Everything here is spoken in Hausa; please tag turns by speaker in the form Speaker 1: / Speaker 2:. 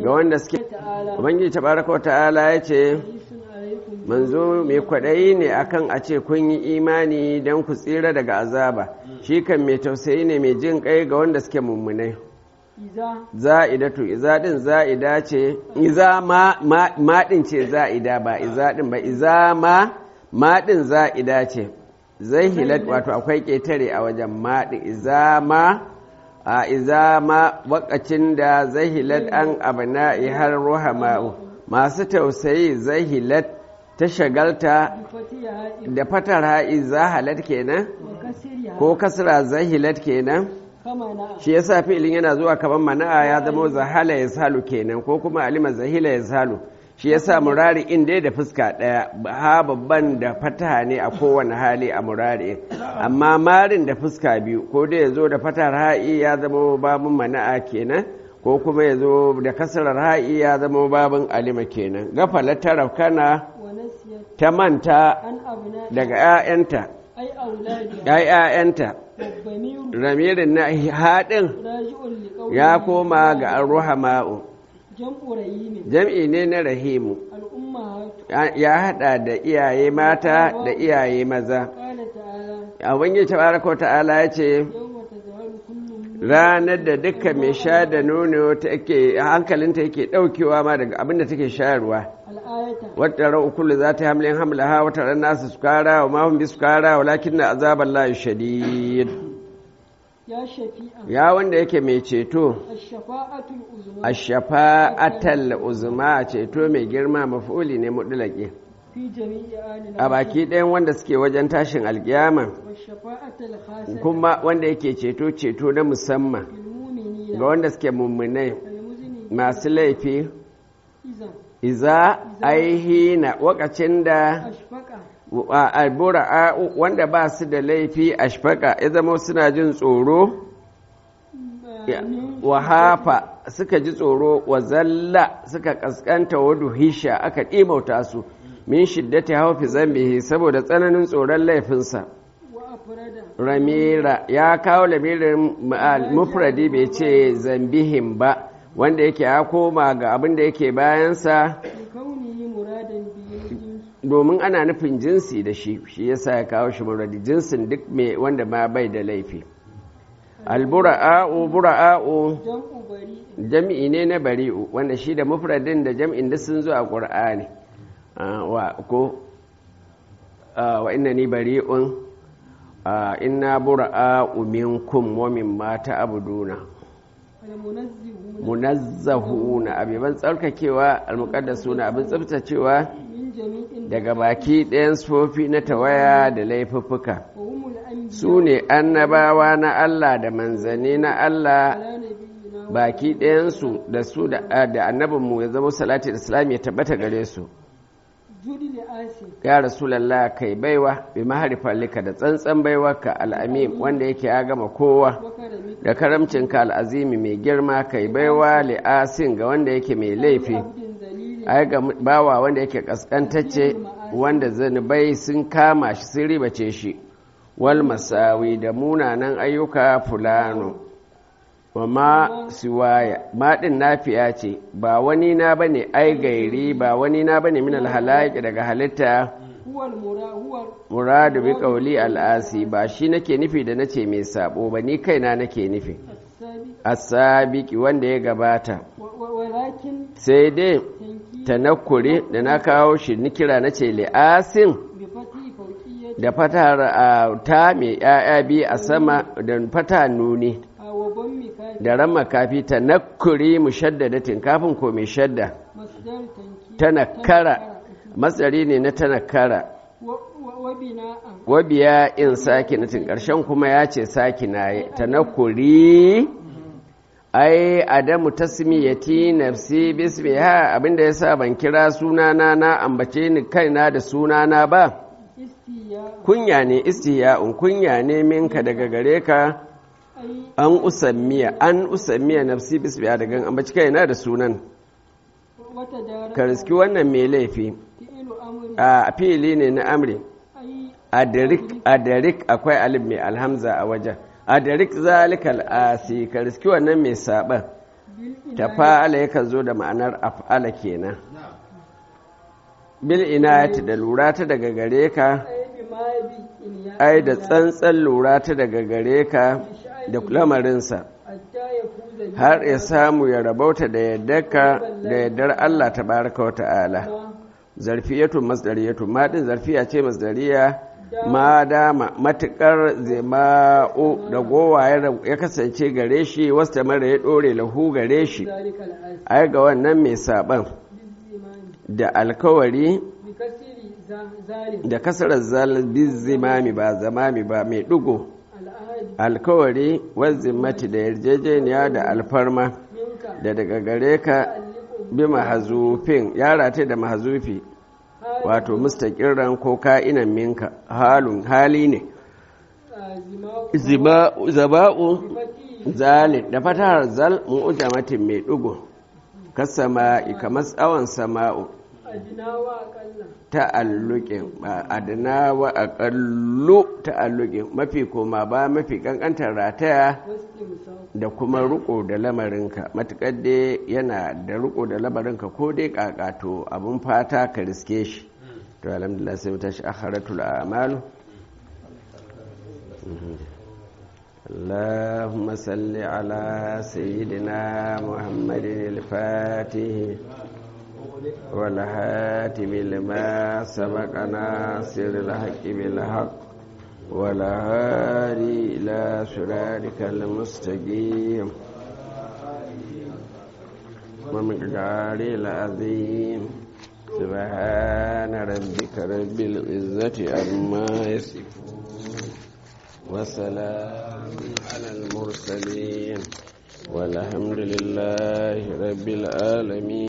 Speaker 1: ga wanda suke ubangiji tabaraka ta'ala ya ce manzo mai kwaɗayi ne akan a ce kun yi imani don ku tsira daga azaba shi kan mai tausayi ne mai jin kai ga wanda suke mummunai za'idatu iza din za'ida ce iza ma ma din ce za'ida ba iza din ba iza ma ma din za'ida ce zai hilat wato akwai ƙetare a wajen ma din iza ma a iza ma wakacin da zai hilat an abana har ruhama'u masu tausayi zai hilat ta shagalta da fatar ha'i zahalat kenan ko kasra zahilat kenan shi yasa fi'ilin yana zuwa kaman mana'a ya zama zahala ya salu kenan ko kuma alima zahila ya salu shi yasa murari in dai da fuska daya ha babban da fataha ne a kowane hali a murari amma marin da fuska biyu ko dai ya zo da fatar ha'i ya zama babun mana'a kenan ko kuma ya zo da kasarar ha'i ya zama babun alima kenan gafala tarafkana ta manta daga 'ya'yanta ‘ya'yanta ramirin na haɗin ya koma ga arruhama'u jam'i ne na rahimu ya haɗa da iyaye mata da iyaye maza a wani tabaraka ta'ala ya ce ranar da duka mai sha da nono hankalinta yake ɗaukewa ma daga abinda take shayarwa wata ra'u kullu za ta hamlin hamlaha wata ran nasu sukara wa mahun bi sukara walakin na azabar layu shadid ya wanda yake mai ceto a shafa'atal uzma ceto mai girma mafuli ne mudulake a baki ɗayan wanda suke wajen tashin alkiyama kuma wanda yake ceto ceto na musamman ga wanda suke mummunai masu laifi iza aihina wakacin da albura wanda ba su da laifi ashfaka ya zama suna jin tsoro wa hafa suka ji tsoro wa zalla suka kaskanta wadu hisha aka ɗimauta su min shiddati haufi zambihi saboda tsananin tsoron laifinsa ramira ya kawo lamirin mufradi bai ce zambihin ba wanda yake ya koma ga abin da yake bayansa domin ana nufin jinsi da shi shi yasa ya kawo shi muradi jinsin duk mai wanda ma bai da laifi albura'a'u bura'a'u jami'i ne na bari'u wanda shi da mufradin da jami'in da sun zo a ƙur'ani wa ko wa inna ni bari'un inna bura'a'u minkum wa mimma ta'buduna munazzahuna abiban tsarkakewa almuqaddasuna abin tsaftacewa daga baki ɗayan sufofi na tawaya da laifuffuka su ne annabawa na Allah da manzanni na Allah baki ɗayansu da su da annabinmu ya zama salati da islam ya tabbata gare su ya rasulallah kai baiwa bi maharifalika da tsantsan baiwarka al'amim wanda yake ya gama kowa da karamcinka al'azimi mai girma kai baiwa li'asin ga wanda yake mai laifi ai ga bawa wanda yake kaskantacce wanda zanubai sun kama shi sun ribace shi wal masawi da munanan ayyuka fulano wa ma siwaya maɗin nafiya ce ba wani na bane ai gairi ba wani na bane min alhalaki daga halitta muradu bi qawli al'asi ba shi nake nufi da nace mai sabo ba ni kaina nake nufi asabiki wanda ya gabata sai dai tanakuri da na kawo shi nikira na ce li'asin da fatar ta mai ‘ya'ya biyu a sama da fata nuni da ran makafi tanakuri mushaddadatin kafin ko mai shadda tanakara matsari ne na tanakara wabiya in sakinatin ƙarshen kuma ya ce sakina tanakuri ai adamu tasmiyati nafsi bismiha abinda yasa ban kira sunana na ambace ni kaina da sunana ba kunya ne istiya'un kunya ne minka daga gare ka an usammiya an usammiya nafsi bismiha daga ambace kaina da sunan ka riski wannan mai laifi a fili ne na amri adarik akwai alif mai alhamza a wajen adarik zalikal asi ka riski wannan mai saban tafa'ala yakan zo da ma'anar af'ala kenan bil inayati da lura ta daga gare ka ai da tsantsan lura ta daga gare ka da lamarinsa har ya samu ya rabauta da yaddarka da yaddar Allah ta baraka wa ta'ala zarfiyatun masdariyatun ma din zarfiya ce masdariya ma dama matukar zima'u da gowa ya kasance gare shi wasta mara ya dore lahu gare shi ai ga wannan mai saban da alkawari da kasarar zalibin zimami ba zamami ba mai dugo alkawari wazimmati da yarjejeniya da alfarma da daga gare ka bi mahazufin yara ta da mahazufi wato mustaƙirran ko ka'inan minka halun hali ne zaba'u zalin da fatahar zal mu'ujamatin mai ɗugu kasama'i kamar tsawon sama'u ta'alluƙin adana wa aƙallu ta'alluƙin mafi koma ba mafi ƙanƙantar rataya da kuma riko da lamarinka matuƙar dai yana da riko da lamarinka ko dai ƙaƙato abin fata ka riske shi to alhamdulillah sai ta shi akharatul a'malu اللهم صل على سيدنا محمد الفاتح والهاتم لما سبق ناصر الحق بالحق والهادي إلى صراطك المستقيم ومقدار العظيم سبحان ربك رب العزة عما يصفون وسلام على المرسلين والحمد لله رب العالمين